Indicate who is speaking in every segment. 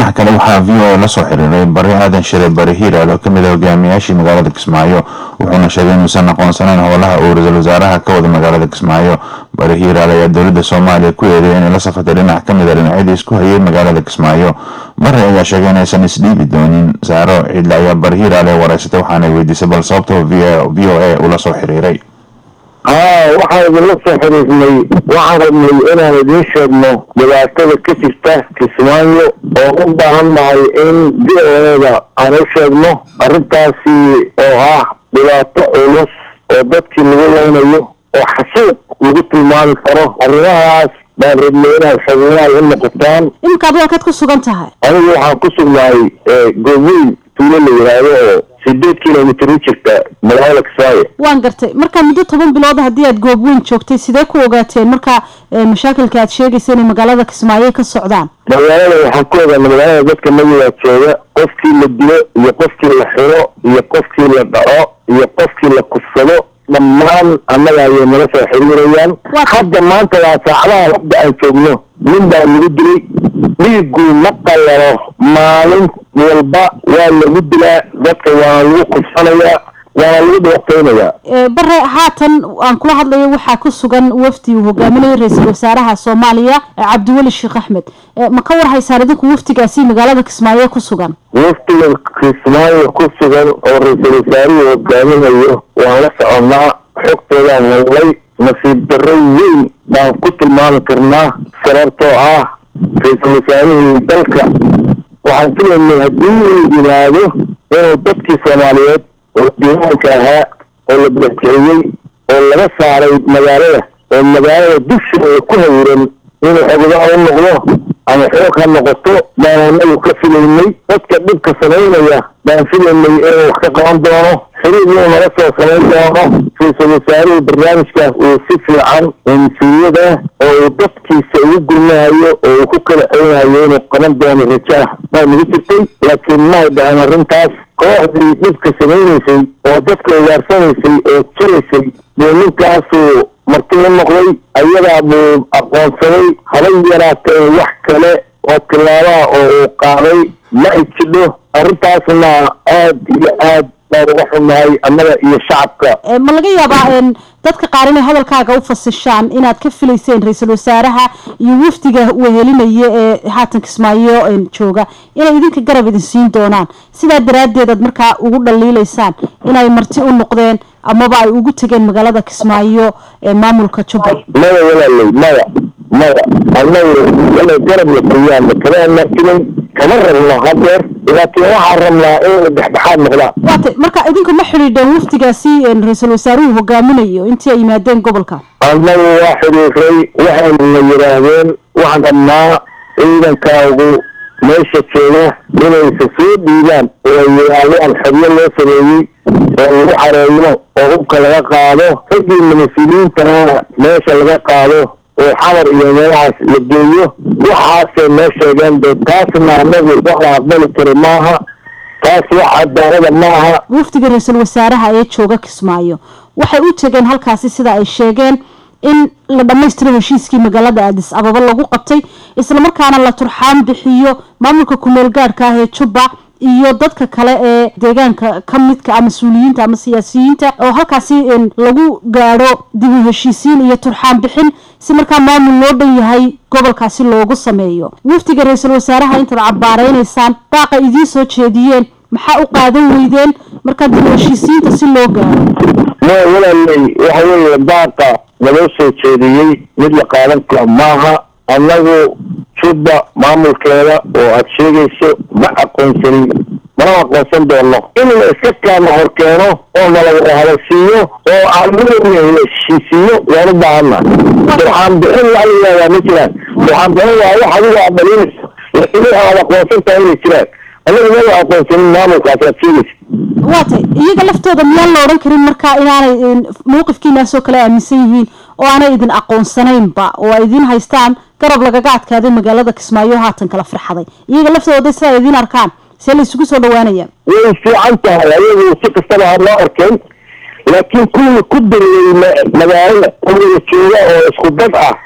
Speaker 1: dhinaca kale waxaa v o a lasoo xiriiray bari aadan shire bari hiiraal oo kamid a hogaamiyaashii magaalada kismaayo wuxuuna sheegay inuusan aqoonsanayn howlaha uu ra-iisul wasaaraha ka wada magaalada kismaayo bari hiiraal ayaa dowladda soomaaliya ku eedeya inay la safatay dhinac kamid a dhinacyadii isku hayay magaalada kismaayo bare ayaa sheegay inaysan isdhiibi doonin saaro ciidle ayaa bari hiiraal ee wareysatay waxaanay weydiisay bal sababta v o a ula soo xiriiray
Speaker 2: haa waxaan idinla soo xiriirnay waxaan rabnay inaan idiin sheegno dhibaatada ka jirta kismaayo oo u baahan nahay in d-oda aan u sheegno arrintaasi oo ah dhibaato culus oo dadkii lagu leynayo oo xasuuq lagu tilmaami karo arrimahaas baan rabnay inaad xoginaal u noqotaan
Speaker 3: iminka adu halkaad ku sugan tahay
Speaker 2: anigu waxaan ku sugnahay gooweyn tuulo la yidhaahdo oo sideed kilomitr u jirta magaalada kismaayo
Speaker 3: waan gartay marka muddo toban bilood haddii aad goob weyn joogtay sidee ku ogaateen marka mashaakilka aad sheegaysa inay magaalada kismaayo ka socdaan
Speaker 2: magaalada waxaan ku ogaana magaalada dadka magadaa jooga qofkii la dilo iyo qofkii la xiro iyo qofkii la dhaco iyo qofkii la kufsado dhammaan annaga ayay nala soo xiriirayaan hadda maanta waa saacadaha hadda aan joogno nin baa lagu dilay dhiigu ma qalalo maalin walba waa lagu dilaa dadka waana lagu kufsanayaa waana lagu dhibaateynayaa
Speaker 3: bare haatan aan kula hadlayo waxaa ku sugan wafdi uu hogaaminayo ra-iisul wasaaraha soomaaliya cabdiweli sheekh axmed ma ka war haysaan idinku wafdigaasi magaalada kismaayo ku sugan
Speaker 2: wafdiga kismaayo ku sugan oo ra-iisul wasaaruhu hogaaminayo waan la soconnaa xogtoodaan wallay nasiib darro weyn baan ku tilmaami karnaa sababtoo ah ra-iisul wasaarihii dalka waxaan filaynay haddii uu yimaado inuu dadkii soomaaliyeed oo diiwaanka ahaa oo la badaxkiciyey oo laga saaray magaalada oo magaalada dusheeda ku hawiran inuu xogadaa u noqdo ama xoog ha noqoto baan anagu ka filaynay dadka dhibka samaynaya baan filaynay inuu wax ka qaban doono xiriir inuu nala soo samayn doono ra-iisul wasaaruhu barnaamijkaas uu si fiican mas-uuliyad ah oo uu dadkiisa ugu gurmahayo oo uu ku kala celinayo inuu qaban doono raja ah baa nagu jirtay laakiin maay dhahan arrintaas kooxdii dhibka samaynaysay oo dadka ugaarsanaysay oo jiraysay buu ninkaasuu marti u noqday ayadaa buu aqoonsaday haba yaraatee wax kale oo tilaabaha oo uu qaaday ma ay jidho arrintaasna aad iyo aad baan uga xunnahay annaga iyo shacabka
Speaker 3: ma laga yaabaa dadka qaar inay hadalkaaga u fasishaan inaad ka filayseen ra-iisul wasaaraha iyo wafdiga wehelinaya ee haatan kismaayo jooga inay idinka garab idin siin doonaan sidaa daraaddeed aad markaa ugu dhaliilaysaan inay marti u noqdeen amaba ay ugu tegeen magaalada kismaayo ee maamulka jubbaland
Speaker 2: maya walaaley maya maya annagu inay garab la siiyaan kama amaakinin kama rabno hadeer laakiin waxaan rabnaa inay dhexdhexaad noqdaan
Speaker 3: waatay marka idinku ma xidhiidheen wafdigaasi ra-iisul wasaaruhu hogaaminayo intii ay yimaadeen gobolka
Speaker 2: annagu waa xidhiiray waxayna yidhaahdeen waxaan rabnaa ciidankaagu meesha jooga inaysa soo dhiibaan oo ay yidhaahdaan xoryo loo sameeyey oo lagu xareeyo oo hubka laga qaado raggiina mas-uuliyiintana meesha laga qaado oo xamar iyo meelahaas la geeyo waxaasay noo sheegeen de taasna anagu wax la aqbali karo maaha taas wax cadaalada maaha
Speaker 3: wafdiga ra-iisul wasaaraha ee jooga kismaayo waxay u tegeen halkaasi sida ay sheegeen in la dhammaystiro heshiiskii magaalada aadis ababa lagu qabtay islamarkaana la turxaan bixiyo maamulka kumeel gaadhka ah ee jubba iyo dadka kale ee deegaanka ka midka ah mas-uuliyiinta ama siyaasiyiinta oo halkaasi lagu gaadho dib u heshiisiin iyo turxaan bixin si markaa maamul loo dhan yahay gobolkaasi loogu sameeyo wafdiga ra-iisul wasaaraha intaad cabaareynaysaan baaqa idiin soo jeediyeen maxaa u qaadan weydeen markaa dib u heshiisiinta si loo gaadho
Speaker 2: ma walaaley waxa weeye baaqa naloo soo jeediyey mid la qaadan karo maaha annagu jubba maamulkeeda oo aada sheegayso ma aqoonsanin mana aqoonsan doono in la iska kaama hor keeno oo nalaga hadalsiiyo oo aanla heshiisiiyo waan u baahana waxaan bixin waxa layihahdaa ma jiraan waxaan bixin waa wax adiga aad dhalinayso laakiin waxa aad aqoonsan tahay inay jiraan annaga mala aqoonsanin maamulkaas aad sheegaysa
Speaker 3: waatay iyaga laftooda miyaan la odhan karin markaa inaanay mawqifkiinaasoo kale aaminsan yihiin oo aanay idin aqoonsanaynba oo ay idin haystaan garab lagaga adkaaday magaalada kismaayo haatan kala farxaday iyaga laftooda sidaa idiin arkaan see la isugu soo dhawaanaya
Speaker 2: way fiican tahay ayagu si kastaba ha loo arkeen laakiin kuwii ku dareeyey magaalada oo wada jooga oo isku dad ah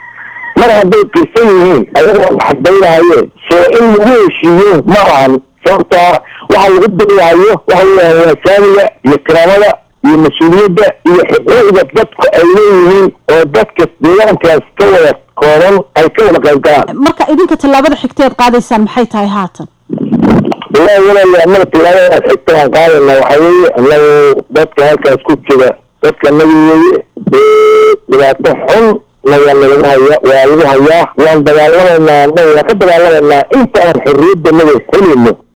Speaker 2: mar hadday kirsan yihiin ayagoo xadbaynahaye soo in lagu heshiiyo ma ahan sababtaa waxa lagu darihayo waxa weeyaan waa saamiga iyo kiraamada iyo mas-uuliyadda iyo xuquuqda dadku ay leeyihiin oo dadka deegaankaas ka wada kooban ay ka wada qayb galaan
Speaker 3: marka idinka tallaabada xigteed qaadaysaan maxay tahay haatan
Speaker 2: wallahi walaal annaga tilaabadaas xigta aan qaadayna waxaa weeye annagu dadka halkaas ku jira dadka nagi weeye dhibaato xun nayaa nalagu haya waa lagu hayaa waan dagaalamaynaa annaga waan ka dagaalamaynaa intaan xorriyadda naga helayno